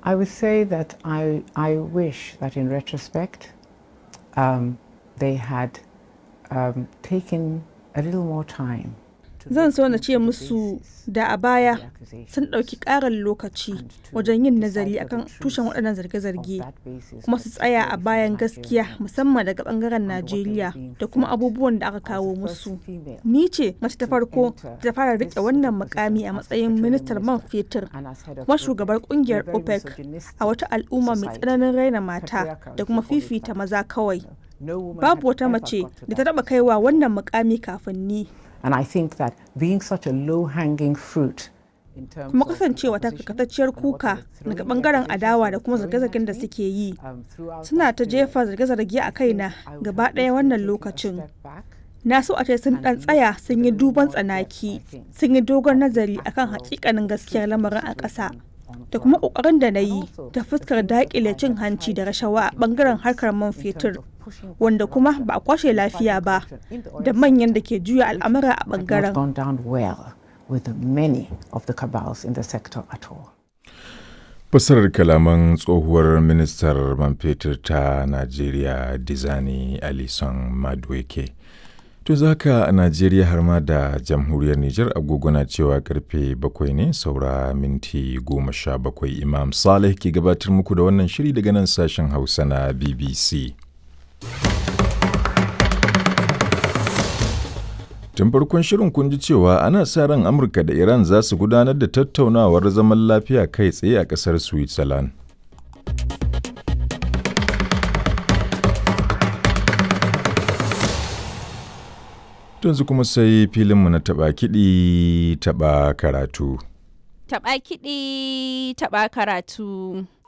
I would say that I, I wish that in retrospect um, they had um, taken a little more time. to Zan look so na into ce the musu basis da a of baya the accusations sun ɗauki ƙarin lokaci and to wajen yin decide nazari for the akan truth tushen waɗannan of zarge-zarge that basis kuma that su tsaya a very bayan few gaskiya Nigerians musamman daga ɓangaren and what they were Najeriya being da kuma fed abubuwan da aka as the kawo first musu. female Ni ce mace ta to farko enter ta fara this riƙe sort of wannan position mukami a as matsayin petroleum ministar man minister fetur and as head of kuma OPEC shugabar in a kungiyar very OPEC misogynistic a wata al'umma mai society. tsananin raina mata Patriarchal, da kuma if you call it fifita that. maza kawai. No woman Babu had wata ever mace got to da ta that taɓa kaiwa wannan mukami kafin ni. And I think that being such a low-hanging fruit in terms kuma of the kasancewa ta opposition karkatacciyar and what they kuka were daga throwing, bangaren the adawa da accusations kuma they were throwing zarge-zargen da at me, suke yi um, throughout suna that ta period, jefa zarge-zarge a I kaina think I would gaba have ɗaya wished wannan they'd taken a lokacin step back na so a ce sun and ɗan looked tsaya with sun a yi little duban more depth, tsanaki I think, sun yi dogon at the nazari akan actual hakikanin gaskiyar truth of the lamarin a ƙasa situation on da kuma ground. ƙoƙarin da na And yi also ta the fuskar things that daƙile I cin had hanci da tried to rashawa a put in ɓangaren place harkar man in fetur terms of pushing back wanda kuma corruption ba a kwashe and lafiya fighting ba corruption in the da oil manyan da sector, ke juya which al'amura a had not ɓangaren. gone down well with the many of the cabals in the sector at all. Fassarar kalaman tsohuwar ministar man fetur ta Najeriya Dizani Alison Madueke. To zaka a Najeriya har ma da jamhuriyar Nijar agogo na cewa karfe bakwai ne saura minti goma sha bakwai Imam Saleh ke gabatar muku da wannan shiri daga nan sashen Hausa na BBC. Tun farkon shirin kun ji cewa ana sa ran Amurka da Iran za su gudanar da tattaunawar zaman lafiya kai tsaye a ƙasar Switzerland. Yanzu kuma sai filinmu na taɓa kiɗi taɓa karatu. Taɓa kiɗi, taɓa karatu.